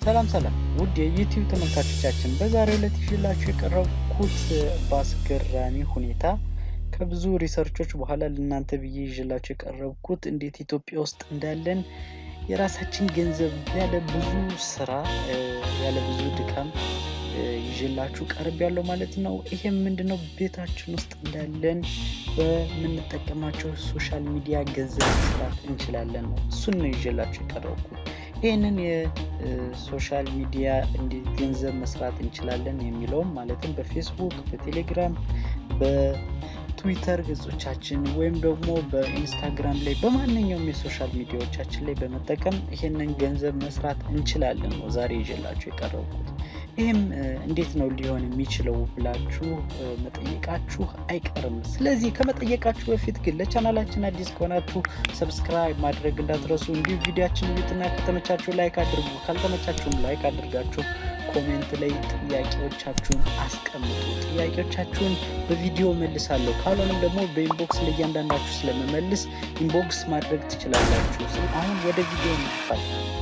ሰላም ሰላም ውድ የዩቲዩብ ተመልካቾቻችን በዛሬው ዕለት ይዤላችሁ የቀረብኩት በአስገራሚ ሁኔታ ከብዙ ሪሰርቾች በኋላ ለእናንተ ብዬ ይዤላችሁ የቀረብኩት እንዴት ኢትዮጵያ ውስጥ እንዳለን የራሳችን ገንዘብ ያለ ብዙ ስራ ያለ ብዙ ድካም ይዤላችሁ ቀርብ ያለው ማለት ነው። ይሄም ምንድነው ቤታችን ውስጥ እንዳለን በምንጠቀማቸው ሶሻል ሚዲያ ገንዘብ መስራት እንችላለን ነው። እሱን ነው ይዤላችሁ የቀረብኩት። ይህንን የሶሻል ሚዲያ እንዴት ገንዘብ መስራት እንችላለን የሚለውም ማለትም በፌስቡክ፣ በቴሌግራም፣ በትዊተር ገጾቻችን ወይም ደግሞ በኢንስታግራም ላይ በማንኛውም የሶሻል ሚዲያዎቻችን ላይ በመጠቀም ይህንን ገንዘብ መስራት እንችላለን ነው ዛሬ ይዤላችሁ የቀረብኩት። ይህም እንዴት ነው ሊሆን የሚችለው ብላችሁ መጠየቃችሁ አይቀርም። ስለዚህ ከመጠየቃችሁ በፊት ግን ለቻናላችን አዲስ ከሆናችሁ ሰብስክራይብ ማድረግ እንዳትረሱ። እንዲሁ ቪዲዮችን እዩትና ከተመቻችሁ ላይክ አድርጉ። ካልተመቻችሁም ላይክ አድርጋችሁ ኮሜንት ላይ ጥያቄዎቻችሁን አስቀምጡ። ጥያቄዎቻችሁን በቪዲዮ መልሳለሁ። ካልሆነም ደግሞ በኢንቦክስ ለእያንዳንዳችሁ ስለመመልስ ኢንቦክስ ማድረግ ትችላላችሁ። አሁን ወደ ቪዲዮ እንጥፋል።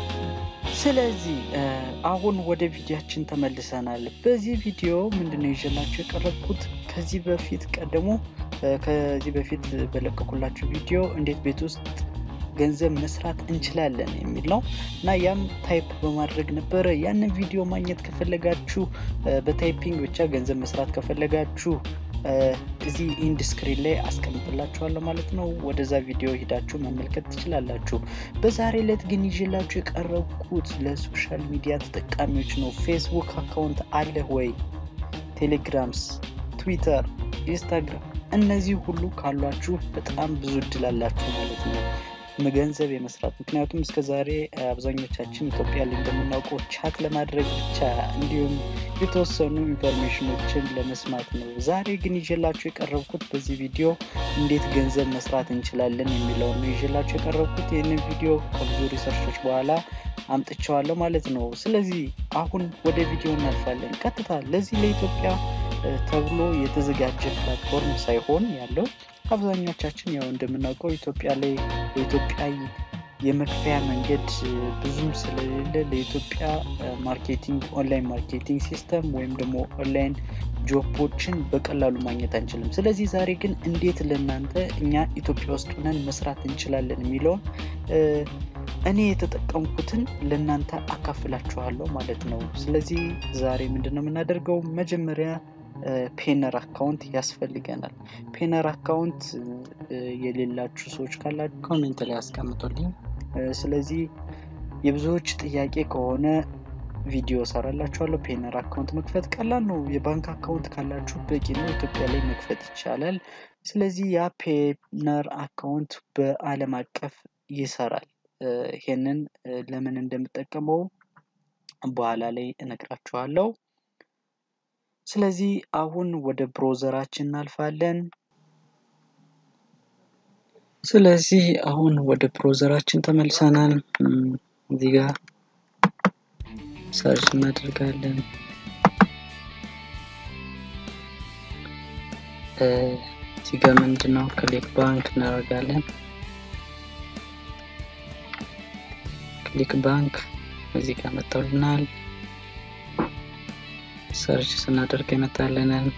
ስለዚህ አሁን ወደ ቪዲዮችን ተመልሰናል። በዚህ ቪዲዮ ምንድነው ይዤላችሁ የቀረብኩት ከዚህ በፊት ቀደሞ ከዚህ በፊት በለቀኩላችሁ ቪዲዮ እንዴት ቤት ውስጥ ገንዘብ መስራት እንችላለን የሚል ነው እና ያም ታይፕ በማድረግ ነበረ። ያንን ቪዲዮ ማግኘት ከፈለጋችሁ በታይፒንግ ብቻ ገንዘብ መስራት ከፈለጋችሁ እዚህ ኢንድ ስክሪን ላይ አስቀምጥላችኋለሁ ማለት ነው። ወደዛ ቪዲዮ ሂዳችሁ መመልከት ትችላላችሁ። በዛሬ ዕለት ግን ይዤላችሁ የቀረብኩት ለሶሻል ሚዲያ ተጠቃሚዎች ነው። ፌስቡክ አካውንት አለህ ወይ? ቴሌግራምስ፣ ትዊተር፣ ኢንስታግራም እነዚህ ሁሉ ካሏችሁ በጣም ብዙ እድል አላችሁ ማለት ነው ገንዘብ የመስራት ምክንያቱም እስከ ዛሬ አብዛኞቻችን ኢትዮጵያ ላይ እንደምናውቀው ቻት ለማድረግ ብቻ እንዲሁም የተወሰኑ ኢንፎርሜሽኖችን ለመስማት ነው። ዛሬ ግን ይዤላችሁ የቀረብኩት በዚህ ቪዲዮ እንዴት ገንዘብ መስራት እንችላለን የሚለውን ነው ይዤላችሁ የቀረብኩት። ይህንን ቪዲዮ ከብዙ ሪሰርቾች በኋላ አምጥቸዋለሁ ማለት ነው። ስለዚህ አሁን ወደ ቪዲዮ እናልፋለን። ቀጥታ ለዚህ ለኢትዮጵያ ተብሎ የተዘጋጀ ፕላትፎርም ሳይሆን ያለው አብዛኞቻችን ያው እንደምናውቀው ኢትዮጵያ ላይ በኢትዮጵያ የመክፈያ መንገድ ብዙም ስለሌለ ለኢትዮጵያ ማርኬቲንግ ኦንላይን ማርኬቲንግ ሲስተም ወይም ደግሞ ኦንላይን ጆቦችን በቀላሉ ማግኘት አንችልም። ስለዚህ ዛሬ ግን እንዴት ለእናንተ እኛ ኢትዮጵያ ውስጥ ሆነን መስራት እንችላለን የሚለውን እኔ የተጠቀምኩትን ለእናንተ አካፍላችኋለሁ ማለት ነው። ስለዚህ ዛሬ ምንድን ነው የምናደርገው? መጀመሪያ ፔነር አካውንት ያስፈልገናል። ፔነር አካውንት የሌላችሁ ሰዎች ካላችሁ ኮሜንት ላይ አስቀምጡልኝ። ስለዚህ የብዙዎች ጥያቄ ከሆነ ቪዲዮ ሰራላችኋለሁ። ፔነር አካውንት መክፈት ቀላል ነው። የባንክ አካውንት ካላችሁ በቂ ነው። ኢትዮጵያ ላይ መክፈት ይቻላል። ስለዚህ ያ ፔነር አካውንት በዓለም አቀፍ ይሰራል። ይሄንን ለምን እንደምጠቀመው በኋላ ላይ እነግራችኋለሁ። ስለዚህ አሁን ወደ ብሮዘራችን እናልፋለን። ስለዚህ አሁን ወደ ብሮዘራችን ተመልሰናል። እዚህ ጋር ሰርች እናደርጋለን። እዚህ ጋር ምንድነው ክሊክ ባንክ እናደርጋለን። ክሊክ ባንክ እዚህ ጋር መጥተውልናል። ሰርች ስናደርግ የመጣልንን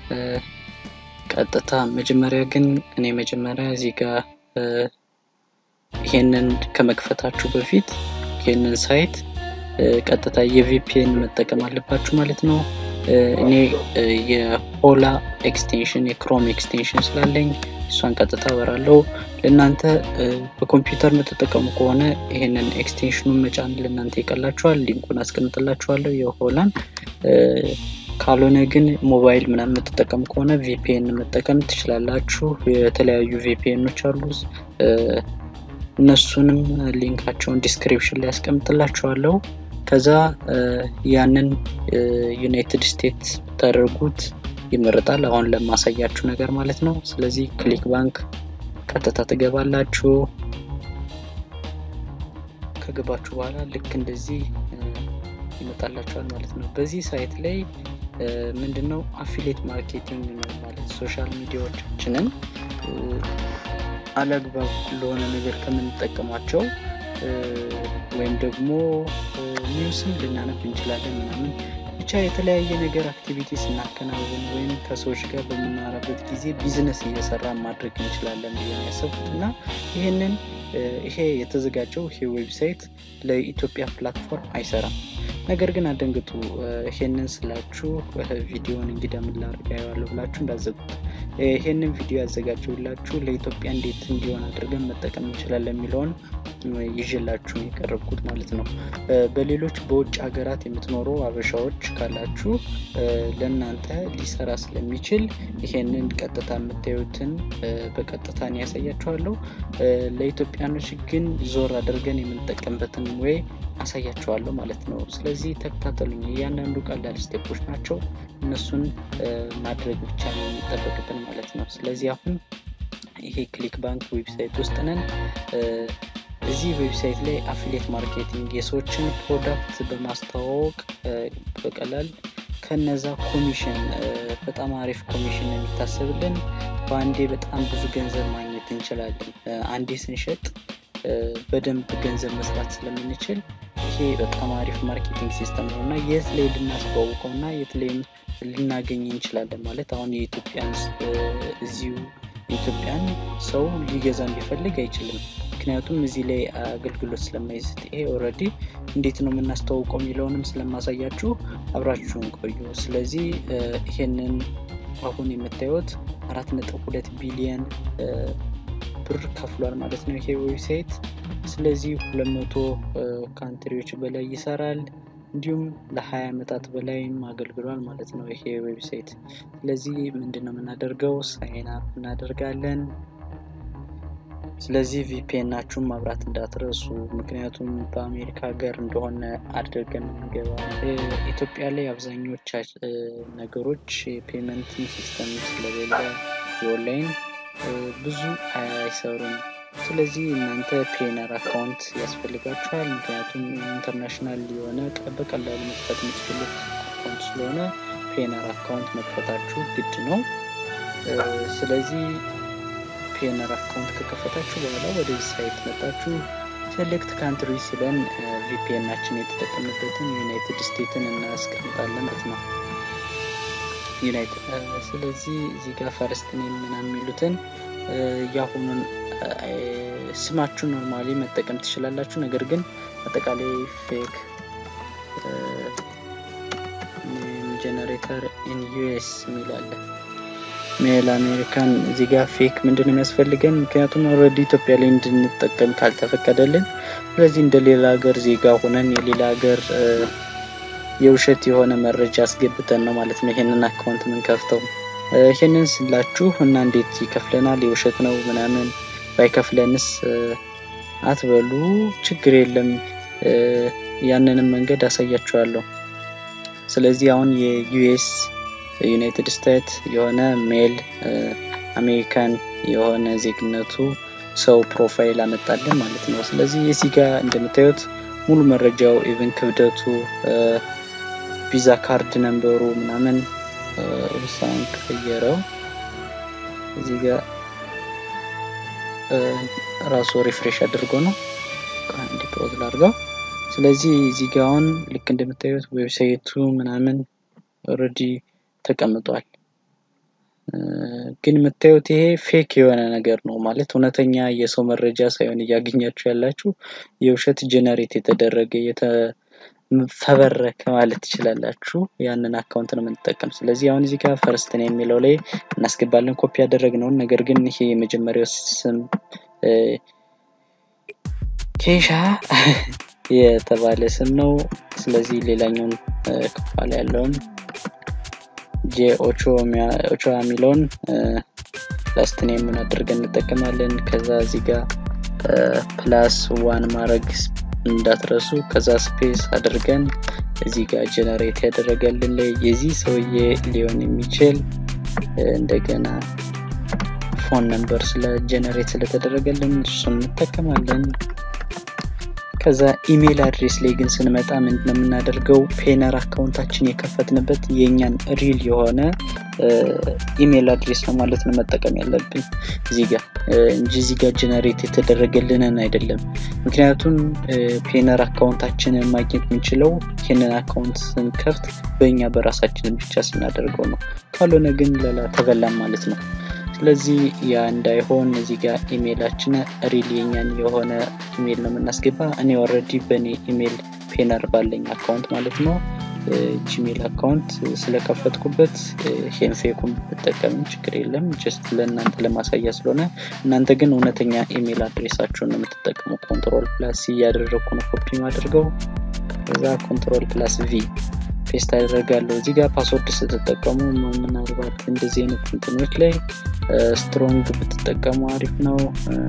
ቀጥታ መጀመሪያ ግን እኔ መጀመሪያ እዚህ ጋር ይሄንን ከመክፈታችሁ በፊት ይሄንን ሳይት ቀጥታ የቪፒኤን መጠቀም አለባችሁ ማለት ነው። እኔ የሆላ ኤክስቴንሽን የክሮም ኤክስቴንሽን ስላለኝ እሷን ቀጥታ አበራለሁ። ለእናንተ በኮምፒውተር የምትጠቀሙ ከሆነ ይሄንን ኤክስቴንሽኑን መጫን ለእናንተ ይቀላችኋል። ሊንኩን አስቀምጥላችኋለሁ የሆላን ካልሆነ ግን ሞባይል ምናምን የምትጠቀሙ ከሆነ ቪፒኤን መጠቀም ትችላላችሁ። የተለያዩ ቪፒኤኖች አሉ። እነሱንም ሊንካቸውን ዲስክሪፕሽን ላይ ያስቀምጥላችኋለሁ። ከዛ ያንን ዩናይትድ ስቴትስ ብታደርጉት ይመረጣል። አሁን ለማሳያችሁ ነገር ማለት ነው። ስለዚህ ክሊክ ባንክ ቀጥታ ትገባላችሁ። ከገባችሁ በኋላ ልክ እንደዚህ ይመጣላችኋል ማለት ነው። በዚህ ሳይት ላይ ምንድነው አፊሌት ማርኬቲንግ ነው ማለት ሶሻል ሚዲያዎቻችንን አላግባብ ለሆነ ነገር ከምንጠቀማቸው ወይም ደግሞ ኒውስም ልናነብ እንችላለን ምናምን ብቻ የተለያየ ነገር አክቲቪቲ ስናከናውን ወይም ከሰዎች ጋር በምናወራበት ጊዜ ቢዝነስ እየሰራን ማድረግ እንችላለን ብዬ ያሰብኩት እና ይህንን ይሄ የተዘጋጀው ይሄ ዌብሳይት ለኢትዮጵያ ፕላትፎርም አይሰራም። ነገር ግን አደንግጡ። ይሄንን ስላችሁ ቪዲዮን እንግዲህ ምን ላድርግ አየዋለሁ ብላችሁ እንዳዘጉት። ይሄንን ቪዲዮ ያዘጋጀውላችሁ ለኢትዮጵያ እንዴት እንዲሆን አድርገን መጠቀም እንችላለን የሚለውን ይዤላችሁ የቀረብኩት ማለት ነው። በሌሎች በውጭ ሀገራት የምትኖሩ አበሻዎች ካላችሁ ለእናንተ ሊሰራ ስለሚችል ይሄንን ቀጥታ የምታዩትን በቀጥታ እኔ ያሳያችኋለሁ። ለኢትዮጵያኖች ግን ዞር አድርገን የምንጠቀምበትን ወይ አሳያችኋለሁ ማለት ነው። ስለዚህ ተከታተሉኝ። እያንዳንዱ ቀላል ስቴፖች ናቸው። እነሱን ማድረግ ብቻ ነው የሚጠበቅብን ማለት ነው። ስለዚህ አሁን ይሄ ክሊክ ባንክ ዌብሳይት ውስጥ ነን። እዚህ ዌብሳይት ላይ አፊሌት ማርኬቲንግ የሰዎችን ፕሮዳክት በማስተዋወቅ በቀላል ከነዛ ኮሚሽን በጣም አሪፍ ኮሚሽን የሚታሰብልን በአንዴ በጣም ብዙ ገንዘብ ማግኘት እንችላለን። አንዴ ስንሸጥ በደንብ ገንዘብ መስራት ስለምንችል ይሄ በጣም አሪፍ ማርኬቲንግ ሲስተም ነው እና የት ላይ ልናስተዋውቀው እና የት ላይም ልናገኝ እንችላለን ማለት አሁን የኢትዮጵያን እዚሁ የኢትዮጵያን ሰው ሊገዛ ቢፈልግ አይችልም። ምክንያቱም እዚህ ላይ አገልግሎት ስለማይሰጥ ይሄ ኦልሬዲ እንዴት ነው የምናስተዋውቀው የሚለውንም ስለማሳያችሁ አብራችሁን ቆዩ። ስለዚህ ይሄንን አሁን የምታዩት አራት ነጥብ ሁለት ቢሊየን ብር ከፍሏል ማለት ነው ይሄ ዌብሳይት። ስለዚህ ሁለት መቶ ካንትሪዎች በላይ ይሰራል። እንዲሁም ለ20 ዓመታት በላይም አገልግሏል ማለት ነው ይሄ ዌብሳይት። ስለዚህ ምንድን ነው የምናደርገው? ሳይን አፕ እናደርጋለን። ስለዚህ ቪፒኤናችሁን ማብራት እንዳትረሱ፣ ምክንያቱም በአሜሪካ ሀገር እንደሆነ አድርገን የምንገባ። ኢትዮጵያ ላይ አብዛኞች ነገሮች የፔመንት ሲስተም ስለሌለ የኦንላይን ብዙ አይሰሩም። ስለዚህ እናንተ ፔነር አካውንት ያስፈልጋችኋል። ምክንያቱም ኢንተርናሽናል የሆነ በቀላሉ መክፈት የምትችሉት አካውንት ስለሆነ ፔነር አካውንት መክፈታችሁ ግድ ነው። ስለዚህ ፔነር አካውንት ከከፈታችሁ በኋላ ወደዚህ ሳይት መጣችሁ ሴሌክት ካንትሪ ሲለን ቪፒኤናችን የተጠቀምበትን ዩናይትድ ስቴትን እናስቀምጣለን ማለት ነው። ዩናይትድ ስለዚህ እዚህ ጋር ፈርስት ኔም ምናምን የሚሉትን የአሁኑን ስማችሁ ኖርማሊ መጠቀም ትችላላችሁ። ነገር ግን አጠቃላይ ፌክ ጀነሬተር ኢን ዩኤስ የሚል አለ። ሜል አሜሪካን እዚህ ጋር ፌክ ምንድን ነው የሚያስፈልገን? ምክንያቱም ኦልሬዲ ኢትዮጵያ ላይ እንድንጠቀም ካልተፈቀደልን፣ ስለዚህ እንደ ሌላ ሀገር ዜጋ ሆነን የሌላ ሀገር የውሸት የሆነ መረጃ አስገብተን ነው ማለት ነው ይሄንን አካውንት የምንከፍተው። ይሄንን ስላችሁ እና እንዴት ይከፍለናል የውሸት ነው ምናምን ባይከፍለንስ አትበሉ፣ ችግር የለም ያንንም መንገድ አሳያችኋለሁ። ስለዚህ አሁን የዩኤስ ዩናይትድ ስቴትስ የሆነ ሜል አሜሪካን የሆነ ዜግነቱ ሰው ፕሮፋይል አመጣልን ማለት ነው። ስለዚህ እዚህ ጋር እንደምታዩት ሙሉ መረጃው ኢቨን ክብደቱ፣ ቪዛ ካርድ ነንበሩ ምናምን ውሳን ቀየረው እዚህ ጋር ራሱ ሪፍሬሽ አድርጎ ነው አንድ ፕሮዝ ላድርገው። ስለዚህ እዚህ ጋር አሁን ልክ እንደምታዩት ዌብሳይቱ ምናምን ኦልሬዲ ተቀምጧል። ግን የምታዩት ይሄ ፌክ የሆነ ነገር ነው ማለት እውነተኛ የሰው መረጃ ሳይሆን እያገኛችሁ ያላችሁ የውሸት ጀነሬት የተደረገ የተፈበረከ ማለት ትችላላችሁ። ያንን አካውንት ነው የምንጠቀም። ስለዚህ አሁን እዚህ ጋር ፈርስት ነው የሚለው ላይ እናስገባለን ኮፒ ያደረግነውን። ነገር ግን ይሄ የመጀመሪያው ስም ኬሻ የተባለ ስም ነው። ስለዚህ ሌላኛውን ከኋላ ያለውን ጄ ኦቾ የሚለውን ላስት ኔምን አድርገን እንጠቀማለን። ከዛ እዚህ ጋር ፕላስ ዋን ማድረግ እንዳትረሱ። ከዛ ስፔስ አድርገን እዚህ ጋር ጀነሬት ያደረገልን ላይ የዚህ ሰውዬ ሊሆን የሚችል እንደገና ፎን ነምበር ስለ ጀነሬት ስለተደረገልን እሱን እንጠቀማለን። ከዛ ኢሜይል አድሬስ ላይ ግን ስንመጣ ምንድነው የምናደርገው? ፔነር አካውንታችን የከፈትንበት የእኛን ሪል የሆነ ኢሜይል አድሬስ ነው ማለት ነው መጠቀም ያለብን እዚህ ጋር እንጂ እዚህ ጋር ጀነሬት የተደረገልንን አይደለም። ምክንያቱም ፔነር አካውንታችንን ማግኘት የምንችለው ይህንን አካውንት ስንከፍት በእኛ በራሳችን ብቻ ስናደርገው ነው። ካልሆነ ግን ሌላ ተበላም ማለት ነው። ስለዚህ ያ እንዳይሆን እዚህ ጋር ኢሜይላችን ሪል የኛን የሆነ ኢሜይል ነው የምናስገባ። እኔ ኦልሬዲ በእኔ ኢሜይል ፔነር ባለኝ አካውንት ማለት ነው ጂሜል አካውንት ስለከፈትኩበት ይሄን ፌኩን ብጠቀም ችግር የለም። ጀስት ለእናንተ ለማሳያ ስለሆነ እናንተ ግን እውነተኛ ኢሜይል አድሬሳችሁን ነው የምትጠቀሙ። ኮንትሮል ፕላስ እያደረግኩ ነው ኮፒ ማድርገው። ከዛ ኮንትሮል ፕላስ ቪ ፔስት አደርጋለሁ። እዚህ ጋር ፓስወርድ ስትጠቀሙ ምናልባት እንደዚህ አይነት እንትኖች ላይ ስትሮንግ ብትጠቀሙ አሪፍ ነው።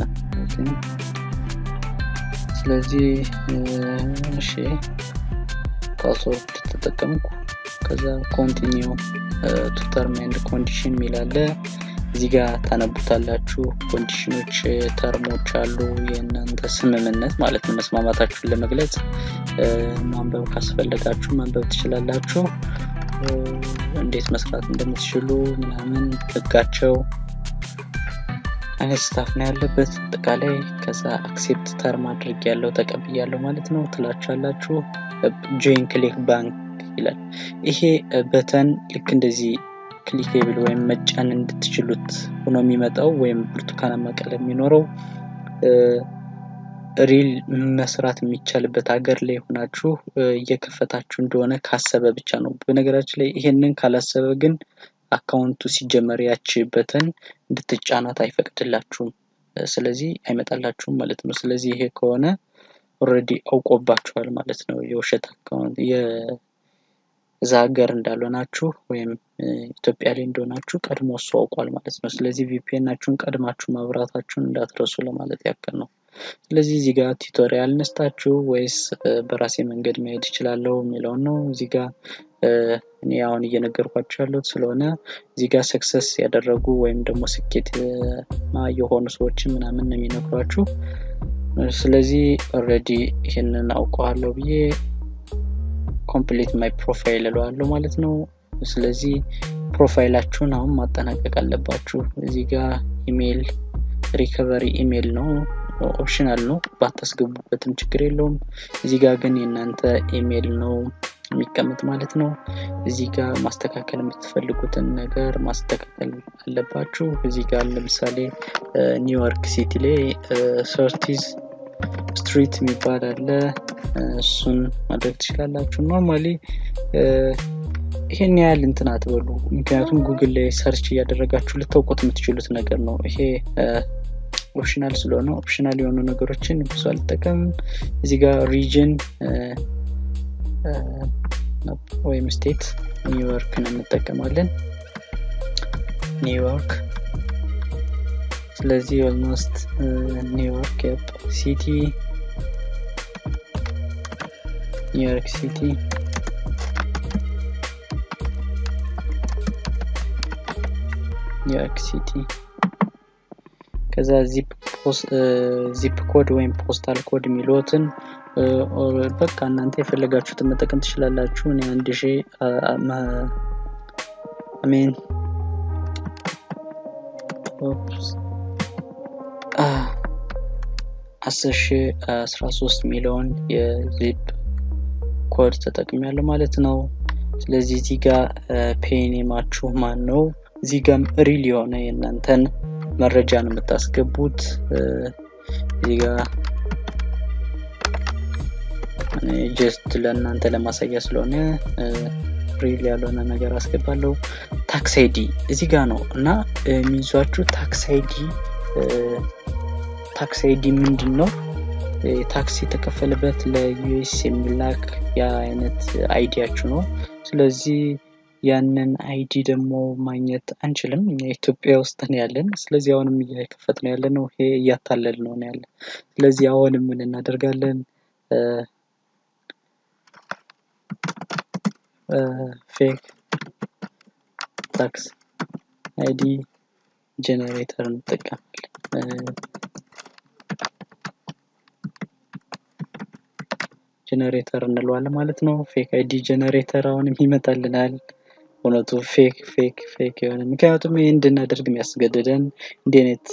ስለዚህ እሺ ፓስወርድ ተጠቀምኩ። ከዛ ኮንቲኒው ቱ ተርም ኤንድ ኮንዲሽን የሚላለ እዚህ ጋር ታነቡታላችሁ። ኮንዲሽኖች፣ ተርሞች አሉ። የእናንተ ስምምነት ማለት ነው። መስማማታችሁን ለመግለጽ ማንበብ ካስፈለጋችሁ ማንበብ ትችላላችሁ። እንዴት መስራት እንደምትችሉ ምናምን ህጋቸው አይነት ስታፍ ነው ያለበት አጠቃላይ። ከዛ አክሴፕት ተርም አድርግ ያለው ተቀብያለሁ ማለት ነው ትላችኋላችሁ። ጆይን ክሊክ ባንክ ይላል። ይሄ በተን ልክ እንደዚህ ክሊኬብል ወይም መጫን እንድትችሉት ሆኖ የሚመጣው ወይም ብርቱካናማ ቀለም የሚኖረው ሪል መስራት የሚቻልበት ሀገር ላይ ሆናችሁ እየከፈታችሁ እንደሆነ ካሰበ ብቻ ነው። በነገራችን ላይ ይሄንን ካላሰበ ግን አካውንቱ ሲጀመር ያች በተን እንድትጫናት አይፈቅድላችሁም። ስለዚህ አይመጣላችሁም ማለት ነው። ስለዚህ ይሄ ከሆነ ኦልሬዲ አውቆባችኋል ማለት ነው። የውሸት አካውንት የዛ ሀገር እንዳልሆናችሁ ወይም ኢትዮጵያ ላይ እንደሆናችሁ ቀድሞ እሱ አውቋል ማለት ነው። ስለዚህ ቪፒኤናችሁን ቀድማችሁ ማብራታችሁን እንዳትረሱ ለማለት ያክል ነው። ስለዚህ እዚህ ጋር ቱቶሪያል ነስታችሁ ወይስ በራሴ መንገድ መሄድ እችላለሁ የሚለውን ነው። እዚህ ጋር እኔ አሁን እየነገርኳቸው ያለሁት ስለሆነ እዚህ ጋር ሰክሰስ ያደረጉ ወይም ደግሞ ስኬት የሆኑ ሰዎችን ምናምን ነው የሚነግሯችሁ። ስለዚህ ኦልሬዲ ይህንን አውቀዋለሁ ብዬ ኮምፕሊት ማይ ፕሮፋይል እለዋለሁ ማለት ነው። ስለዚህ ፕሮፋይላችሁን አሁን ማጠናቀቅ አለባችሁ። እዚህ ጋር ኢሜይል ሪከቨሪ ኢሜይል ነው ኦፕሽናል ነው፣ ባታስገቡበትም ችግር የለውም። እዚህ ጋር ግን የእናንተ ኢሜይል ነው የሚቀመጥ ማለት ነው። እዚህ ጋር ማስተካከል የምትፈልጉትን ነገር ማስተካከል አለባችሁ። እዚህ ጋር ለምሳሌ ኒውዮርክ ሲቲ ላይ ሰርቲዝ ስትሪት የሚባል አለ። እሱን ማድረግ ትችላላችሁ። ኖርማሊ ይሄን ያህል እንትን አትበሉ፣ ምክንያቱም ጉግል ላይ ሰርች እያደረጋችሁ ልታውቁት የምትችሉት ነገር ነው። ይሄ ኦፕሽናል ስለሆነ ኦፕሽናል የሆኑ ነገሮችን ብዙ አልጠቀምም። እዚህ ጋር ሪጅን ወይም ስቴት ኒውዮርክን እንጠቀማለን። ኒውዮርክ ስለዚህ ኦልሞስት ኒውዮርክ ሲቲ ኒውዮርክ ሲቲ ኒውዮርክ ሲቲ ከዛ ዚፕ ኮድ ወይም ፖስታል ኮድ የሚሉትን በቃ እናንተ የፈለጋችሁትን መጠቀም ትችላላችሁ። እኔ አንድ ሺ አሜን አስር ሺ አስራ ሶስት ሚሊዮን የዚፕ ኮድ ተጠቅሚያለሁ ማለት ነው። ስለዚህ እዚህ ጋር ፔኔማችሁ ማን ነው? እዚህ ጋም ሪል የሆነ የእናንተን መረጃ ነው የምታስገቡት። እዚህ ጋር ጀስት ለእናንተ ለማሳያ ስለሆነ ሪል ያልሆነ ነገር አስገባለሁ። ታክስ አይዲ እዚህ ጋር ነው እና የሚይዟችሁ ታክስ አይዲ ታክስ አይዲ ምንድን ነው? ታክስ የተከፈለበት ለዩኤስ የሚላክ ያ አይነት አይዲያችሁ ነው። ስለዚህ ያንን አይዲ ደግሞ ማግኘት አንችልም። እኛ ኢትዮጵያ ውስጥ ነው ያለን። ስለዚህ አሁንም እየከፈት ነው ያለ ነው። ይሄ እያታለል ነው ያለ። ስለዚህ አሁንም ምን እናደርጋለን? ፌክ ታክስ አይዲ ጀነሬተር እንጠቀማለን። ጀነሬተር እንለዋለን ማለት ነው። ፌክ አይዲ ጀነሬተር አሁንም ይመጣልናል። እውነቱ ፌክ ፌክ ፌክ የሆነ ምክንያቱም ይህ እንድናደርግ የሚያስገድደን እንዲህ አይነት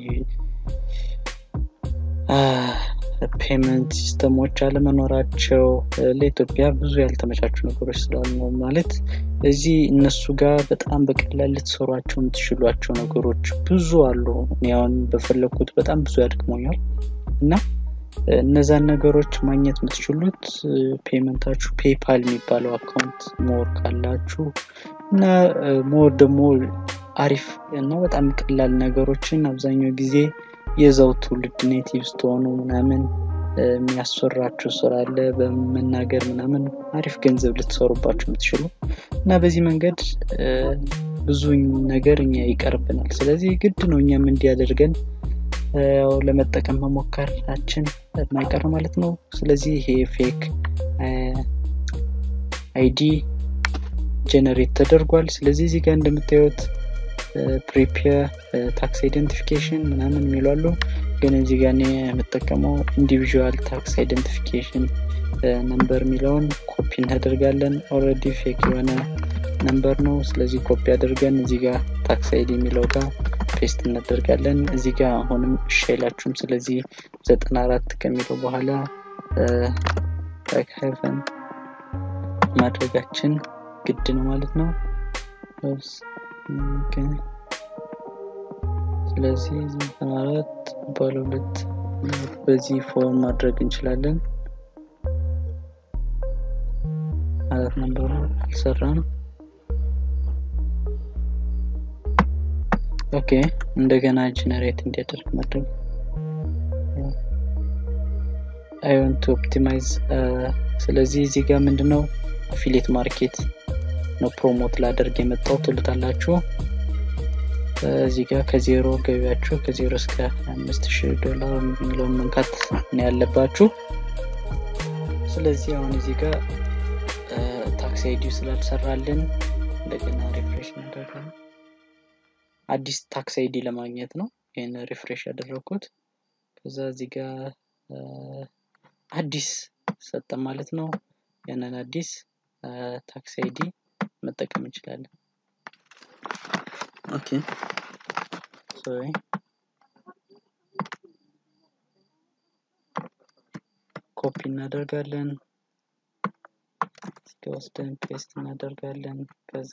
ፔመንት ሲስተሞች አለመኖራቸው ለኢትዮጵያ ብዙ ያልተመቻቹ ነገሮች ስላሉ ነው። ማለት እዚህ እነሱ ጋር በጣም በቀላል ልትሰሯቸው የምትችሏቸው ነገሮች ብዙ አሉ። እኔ አሁን በፈለግኩት በጣም ብዙ ያድክሞኛል እና እነዛን ነገሮች ማግኘት የምትችሉት ፔመንታችሁ ፔፓል የሚባለው አካውንት ሞር ካላችሁ እና ሞር ደግሞ አሪፍ እና በጣም ቀላል ነገሮችን አብዛኛው ጊዜ የዛው ትውልድ ኔቲቭ ስትሆኑ ምናምን የሚያስወራችሁ ስራ አለ በመናገር ምናምን አሪፍ ገንዘብ ልትሰሩባቸው የምትችሉ እና በዚህ መንገድ ብዙ ነገር እኛ ይቀርብናል። ስለዚህ ግድ ነው እኛም እንዲያደርገን ያው ለመጠቀም መሞከራችን የማይቀር ማለት ነው። ስለዚህ ይሄ ፌክ አይዲ ጀነሬት ተደርጓል። ስለዚህ እዚህ ጋር እንደምታዩት ፕሪፔር ታክስ አይደንቲፊኬሽን ምናምን የሚሏሉ ግን እዚህ ጋር እኔ የምጠቀመው ኢንዲቪዥዋል ታክስ አይደንቲፊኬሽን ነምበር የሚለውን ኮፒ እናደርጋለን። ኦልሬዲ ፌክ የሆነ ነምበር ነው። ስለዚህ ኮፒ አድርገን እዚህ ጋር ታክስ አይዲ የሚለው ጋር ፔስት እናደርጋለን። እዚህ ጋር አሁንም እሺ አይላችሁም። ስለዚህ ዘጠና አራት ከሚለው በኋላ ሀይፈን ማድረጋችን ግድ ነው ማለት ነው። ስለዚህ ዘጠና አራት ባለ ሁለት በዚህ ፎርም ማድረግ እንችላለን። አራት ነንበሩ አልሰራም። ኦኬ እንደገና ጀነሬት እንዲያደርግ ማድረግ አይ ዋንት ቱ ኦፕቲማይዝ ስለዚህ እዚህ ጋር ምንድነው አፊሌት ማርኬት ነው ፕሮሞት ላደርግ የመጣው ትሉታላችሁ እዚህ ጋር ከዜሮ ገቢያችሁ ከዜሮ እስከ አምስት ሺህ ዶላር የሚለውን መንካት ነው ያለባችሁ ስለዚህ አሁን እዚህ ጋር ታክሲ አይዲው ስላልሰራልን እንደገና ሪፍሬሽ እናደርጋለን አዲስ ታክስ አይዲ ለማግኘት ነው ይህን ሪፍሬሽ ያደረግኩት ከዛ እዚህ ጋር አዲስ ሰጠን ማለት ነው ያንን አዲስ ታክስ አይዲ መጠቀም እንችላለን ኦኬ ሶሪ ኮፒ እናደርጋለን ወስደን ፔስት እናደርጋለን ከዛ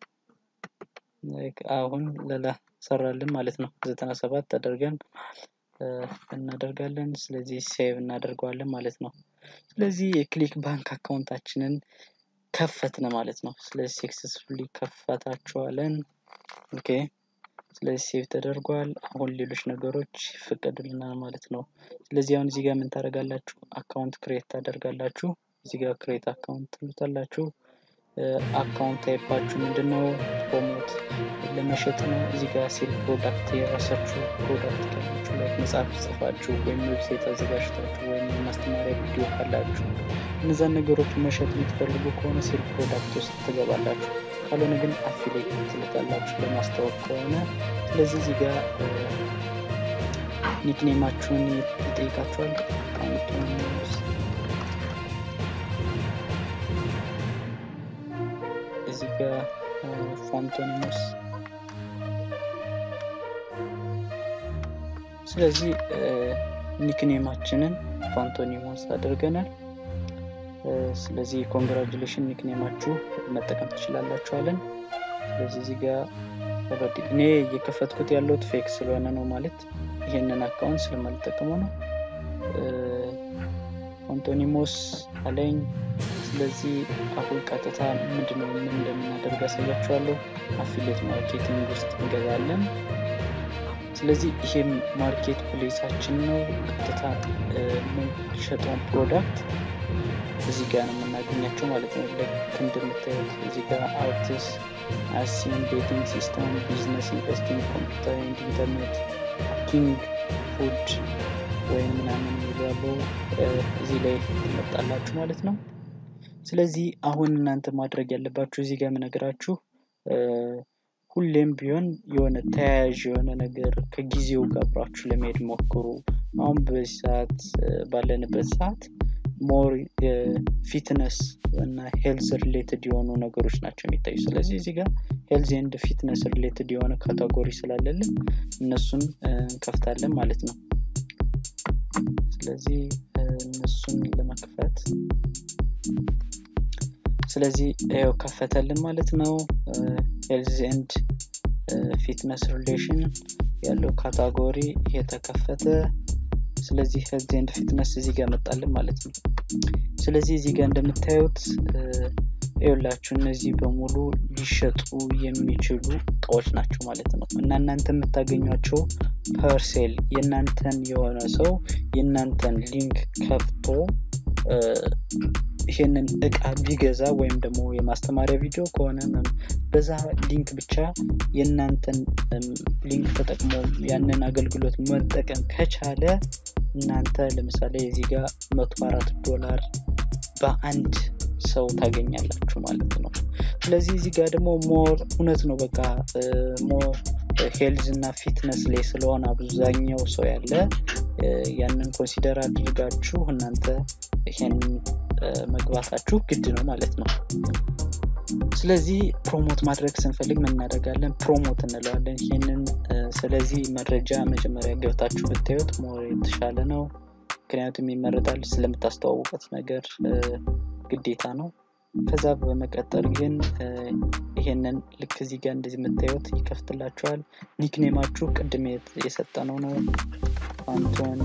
አሁን ሌላ ሰራልን ማለት ነው ዘጠና ሰባት አደርገን እናደርጋለን ስለዚህ ሴቭ እናደርገዋለን ማለት ነው ስለዚህ የክሊክ ባንክ አካውንታችንን ከፈትነ ማለት ነው ስለዚህ ሰክሰስፉሊ ከፈታችኋለን ኦኬ ስለዚህ ሴቭ ተደርጓል አሁን ሌሎች ነገሮች ይፈቀዱልናል ማለት ነው ስለዚህ አሁን እዚህ ጋር ምን ታደርጋላችሁ አካውንት ክሬት ታደርጋላችሁ እዚህ ጋር ክሬት አካውንት ትሉታላችሁ አካውንት ታይፓችሁ ምንድነው ፕሮሞት ለመሸጥ ነው እዚህ ጋር ሴል ፕሮዳክት የራሳችሁ ፕሮዳክት ካላችሁ ላይ መጽሐፍ ጽፋችሁ ወይም ዌብሳይት አዘጋጅታችሁ ወይም ማስተማሪያ ቪዲዮ ካላችሁ እነዛን ነገሮች መሸጥ የምትፈልጉ ከሆነ ሴል ፕሮዳክት ውስጥ ትገባላችሁ ካልሆነ ግን አፊሌት ትልቃላችሁ ለማስታወቅ ከሆነ ስለዚህ እዚህ ጋር ኒክኔማችሁን ይጠይቃችኋል እዚህ ጋር ፋንቶኒሞስ ስለዚህ ኒክኔማችንን ፋንቶኒሞስ አድርገናል ስለዚህ ኮንግራጁሌሽን ኒክኔማችሁ መጠቀም ትችላላችኋለን ስለዚህ እዚህ ጋር እኔ እየከፈትኩት ያለሁት ፌክ ስለሆነ ነው ማለት ይህንን አካውንት ስለማልጠቀመው ነው አንቶኒሞስ አለኝ ስለዚህ አሁን ቀጥታ ምንድነው ምን እንደምናደርግ ያሳያችኋለሁ አፊሌት ማርኬቲንግ ውስጥ እንገዛለን ስለዚህ ይሄም ማርኬት ፕሌሳችን ነው ቀጥታ የምንሸጠውን ፕሮዳክት እዚህ ጋር ነው የምናገኛቸው ማለት ነው ልክ እንደምታዩት እዚህ ጋር አርቲስ አሲን ቤቲንግ ሲስተም ቢዝነስ ኢንቨስቲንግ ኮምፒውተር ኤንድ ኢንተርኔት ኪንግ ፉድ ወይም ምናምን የሚባሉ እዚህ ላይ ይመጣላችሁ ማለት ነው ስለዚህ አሁን እናንተ ማድረግ ያለባችሁ እዚህ ጋር የምነግራችሁ ሁሌም ቢሆን የሆነ ተያያዥ የሆነ ነገር ከጊዜው ጋር አብራችሁ ለመሄድ ሞክሩ አሁን በዚህ ሰዓት ባለንበት ሰዓት ሞር የፊትነስ እና ሄልዝ ሪሌትድ የሆኑ ነገሮች ናቸው የሚታዩ ስለዚህ እዚህ ጋር ሄልዝ ኤንድ ፊትነስ ሪሌትድ የሆነ ካታጎሪ ስላለልን እነሱን እንከፍታለን ማለት ነው ስለዚህ እነሱን ለመክፈት ስለዚህ ያው ከፈተልን ማለት ነው ሄልዝ ኤንድ ፊትነስ ሪሌሽን ያለው ካታጎሪ የተከፈተ ስለዚህ ሄልዝ ኤንድ ፊትነስ እዚህ ጋር መጣልን ማለት ነው ስለዚህ እዚህ ጋር እንደምታዩት ይኸውላችሁ እነዚህ በሙሉ ሊሸጡ የሚችሉ እቃዎች ናቸው ማለት ነው እና እናንተ የምታገኟቸው ፐርሴል የእናንተን የሆነ ሰው የእናንተን ሊንክ ከፍቶ ይሄንን እቃ ቢገዛ ወይም ደግሞ የማስተማሪያ ቪዲዮ ከሆነ በዛ ሊንክ ብቻ የእናንተን ሊንክ ተጠቅሞ ያንን አገልግሎት መጠቀም ከቻለ እናንተ ለምሳሌ እዚህ ጋር መቶ አራት ዶላር በአንድ ሰው ታገኛላችሁ ማለት ነው ስለዚህ እዚህ ጋር ደግሞ ሞር እውነት ነው በቃ ሞር ሄልዝ እና ፊትነስ ላይ ስለሆነ አብዛኛው ሰው ያለ ያንን ኮንሲደር አድርጋችሁ እናንተ ይሄን መግባታችሁ ግድ ነው ማለት ነው ስለዚህ ፕሮሞት ማድረግ ስንፈልግ ምን እናደርጋለን ፕሮሞት እንለዋለን ይህንን ስለዚህ መረጃ መጀመሪያ ገብታችሁ ብታዩት ሞር የተሻለ ነው ምክንያቱም ይመረጣል ስለምታስተዋውቀት ነገር ግዴታ ነው ከዛ በመቀጠል ግን ይሄንን ልክ እዚህ ጋር እንደዚህ የምታዩት ይከፍትላችኋል ኒክኔማችሁ ቅድም የሰጠነው ነው አንቶን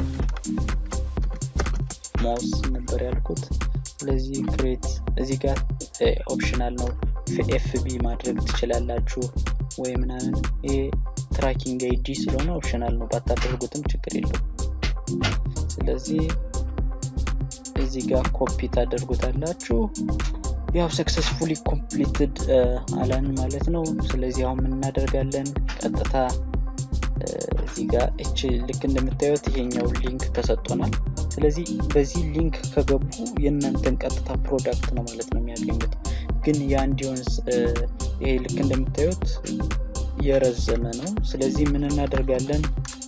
ሞስ ነበር ያልኩት ስለዚህ ክሬት እዚህ ጋር ኦፕሽናል ነው ኤፍቢ ማድረግ ትችላላችሁ ወይ ምናምን ይሄ ትራኪንግ አይዲ ስለሆነ ኦፕሽናል ነው ባታደርጉትም ችግር የለው ስለዚህ እዚህ ጋር ኮፒ ታደርጉታላችሁ ያው ሰክሰስፉሊ ኮምፕሊትድ አለን ማለት ነው ስለዚህ አሁን ምን እናደርጋለን ቀጥታ እዚህ ጋር እች ልክ እንደምታዩት ይሄኛው ሊንክ ተሰጥቶናል ስለዚህ በዚህ ሊንክ ከገቡ የእናንተን ቀጥታ ፕሮዳክት ነው ማለት ነው የሚያገኙት ግን ያ እንዲሆን ይሄ ልክ እንደምታዩት የረዘመ ነው ስለዚህ ምን እናደርጋለን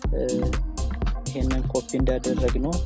ይሄንን ኮፒ እንዳደረግ ነው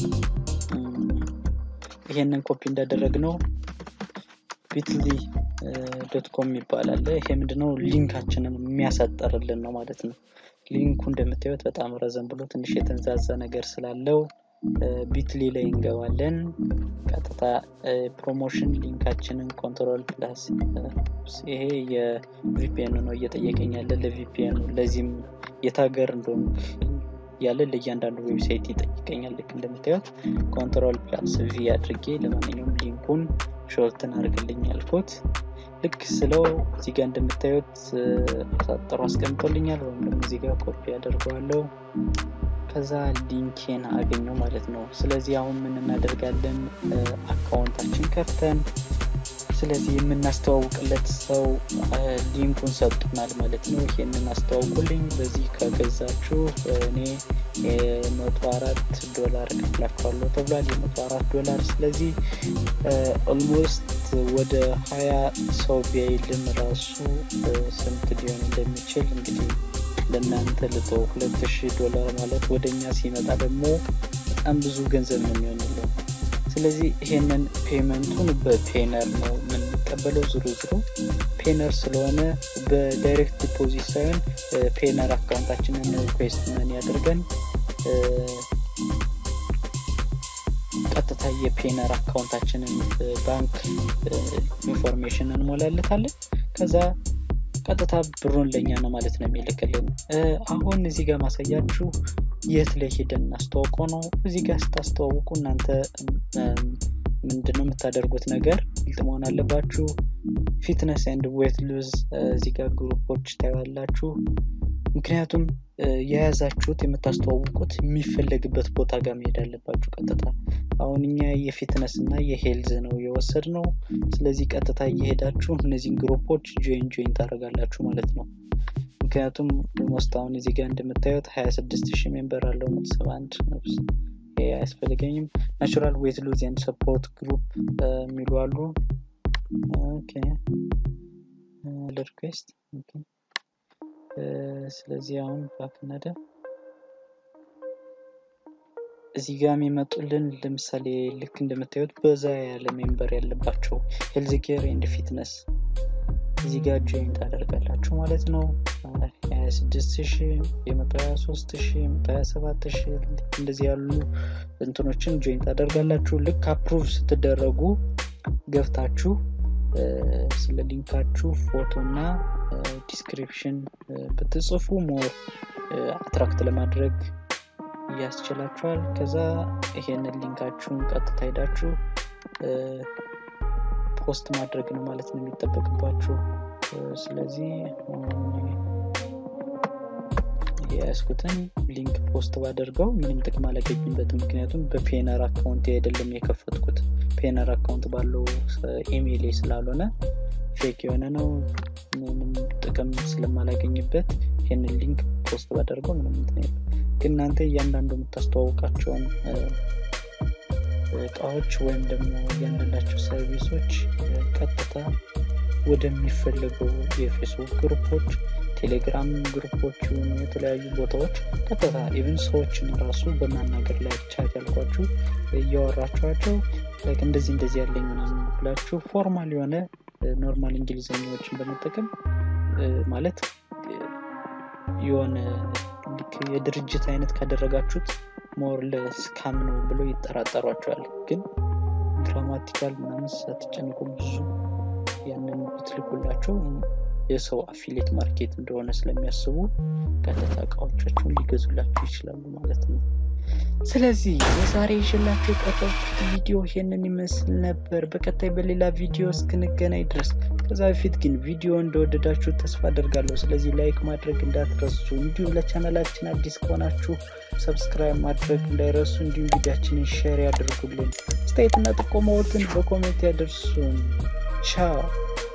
ይሄንን ኮፒ እንዳደረግ ነው ቢትሊ ዶት ኮም ይባላል ይሄ ምንድነው ሊንካችንን የሚያሳጠርልን ነው ማለት ነው ሊንኩ እንደምታዩት በጣም ረዘም ብሎ ትንሽ የተንዛዛ ነገር ስላለው ቢትሊ ላይ እንገባለን ቀጥታ ፕሮሞሽን ሊንካችንን ኮንትሮል ፕላስ ይሄ የቪፒኤን ነው እየጠየቀኝ ያለ ለቪፒኤኑ ለዚህም የታገር እንደሆን ያለ ለእያንዳንዱ ዌብሳይት ይጠይቀኛል ልክ እንደምታዩት ኮንትሮል ፕላስ ቪ አድርጌ ለማንኛውም ሊንኩን ሾርትን አድርግልኝ ያልኩት ልክ ስለው እዚህ ጋር እንደምታዩት አሳጠሩ አስቀምጦልኛል ወይም ደግሞ እዚህ ጋር ኮፒ ያደርገዋለው ከዛ ሊንኬን አገኘው ማለት ነው ስለዚህ አሁን ምን እናደርጋለን አካውንታችን ከፍተን ስለዚህ የምናስተዋውቅለት ሰው ሊንኩን ሰጡናል ማለት ነው ይህንን አስተዋውቁልኝ በዚህ ከገዛችሁ እኔ የመቶ አራት ዶላር ከፍላችኋለሁ ተብሏል የመቶ አራት ዶላር ስለዚህ ኦልሞስት ወደ ሀያ ሰው ቢያይልን ራሱ ስንት ሊሆን እንደሚችል እንግዲህ ለእናንተ ልቶ ሁለት ሺህ ዶላር ማለት ወደ እኛ ሲመጣ ደግሞ በጣም ብዙ ገንዘብ ነው የሚሆንልን ስለዚህ ይሄንን ፔመንቱን በፔነር ነው የምንቀበለው ዝሮ ዝሮ ፔነር ስለሆነ በዳይሬክት ዲፖዚት ሳይሆን ፔነር አካውንታችንን ሪኩዌስት መን ያደርገን ቀጥታ የፔነር አካውንታችንን ባንክ ኢንፎርሜሽን እንሞላለታለን ከዛ ቀጥታ ብሩን ለእኛ ነው ማለት ነው የሚልክልን አሁን እዚህ ጋር ማሳያችሁ የት ላይ ሄደን እናስተዋውቀው ነው እዚህ ጋር ስታስተዋውቁ እናንተ ምንድነው የምታደርጉት ነገር ግልጥ መሆን አለባችሁ ፊትነስ ኤንድ ዌት ሉዝ እዚህ ጋር ግሩፖች ታያላችሁ ምክንያቱም የያዛችሁት የምታስተዋውቁት የሚፈለግበት ቦታ ጋር መሄድ አለባችሁ ቀጥታ አሁን እኛ የፊትነስ እና የሄልዝ ነው የወሰድ ነው ስለዚህ ቀጥታ እየሄዳችሁ እነዚህን ግሩፖች ጆይን ጆይን ታደረጋላችሁ ማለት ነው ምክንያቱም ሞስት አሁን እዚህ ጋር እንደምታዩት 26 ሺህ ሜምበር አለው ሰባ አንድ ነብስ አያስፈልገኝም ናቹራል ዌት ሉዝ ኤንድ ሰፖርት ግሩፕ የሚሉ አሉ ሪኩዌስት ስለዚህ አሁን ባክነደ እዚህ ጋር የሚመጡልን ለምሳሌ ልክ እንደምታዩት በዛ ያለ ሜምበር ያለባቸው ሄልዝ ኬር ኤንድ ፊትነስ እዚህ ጋር ጆይን ታደርጋላችሁ ማለት ነው። 26 ሺህ የመቶ 23 ሺህ የመቶ 27 ሺህ እንደዚህ ያሉ እንትኖችን ጆይን ታደርጋላችሁ። ልክ አፕሩቭ ስትደረጉ ገብታችሁ ስለ ሊንካችሁ ፎቶ እና ዲስክሪፕሽን ብትጽፉ ሞር አትራክት ለማድረግ ያስችላችኋል። ከዛ ይሄንን ሊንካችሁን ቀጥታ ሄዳችሁ ፖስት ማድረግ ነው ማለት ነው የሚጠበቅባችሁ። ስለዚህ የያዝኩትን ሊንክ ፖስት ባደርገው ምንም ጥቅም አላገኝበትም። ምክንያቱም በፔነር አካውንት አይደለም የከፈትኩት ፔነር አካውንት ባለው ኢሜይል ስላልሆነ ፌክ የሆነ ነው። ምንም ጥቅም ስለማላገኝበት ይህንን ሊንክ ፖስት ባደርገው ምንም እንትን ግን እናንተ እያንዳንዱ የምታስተዋውቃቸውን እቃዎች ወይም ደግሞ እያንዳንዳቸው ሰርቪሶች ቀጥታ ወደሚፈልገው የፌስቡክ ግሩፖች፣ ቴሌግራም ግሩፖች የሆኑ የተለያዩ ቦታዎች ቀጥታ ኢቭን ሰዎችን ራሱ በማናገር ላይ ቻት ያልኳችሁ እያወራችኋቸው እንደዚህ እንደዚህ ያለኝ ምናምን ብላችሁ ፎርማል የሆነ ኖርማል እንግሊዝኛዎችን በመጠቀም ማለት የሆነ የድርጅት አይነት ካደረጋችሁት ሞር ለስካም ነው ብሎ ይጠራጠሯቸዋል። ግን ግራማቲካል ምናምን ሳትጨንቁ ብዙ ያንን ብትልኩላቸው የሰው አፊሌት ማርኬት እንደሆነ ስለሚያስቡ ቀጥታ እቃዎቻቸውን ሊገዙላቸው ይችላሉ ማለት ነው። ስለዚህ የዛሬ ይዤላችሁ የቀረብኩት ቪዲዮ ይሄንን ይመስል ነበር። በቀጣይ በሌላ ቪዲዮ እስክንገናኝ ድረስ ከዛ በፊት ግን ቪዲዮ እንደወደዳችሁ ተስፋ አደርጋለሁ። ስለዚህ ላይክ ማድረግ እንዳትረሱ፣ እንዲሁም ለቻናላችን አዲስ ከሆናችሁ ሰብስክራይብ ማድረግ እንዳይረሱ፣ እንዲሁም ቪዲያችንን ሼር ያደርጉልን። አስተያየትና ጥቆማዎትን በኮሜንት ያደርሱን። ቻው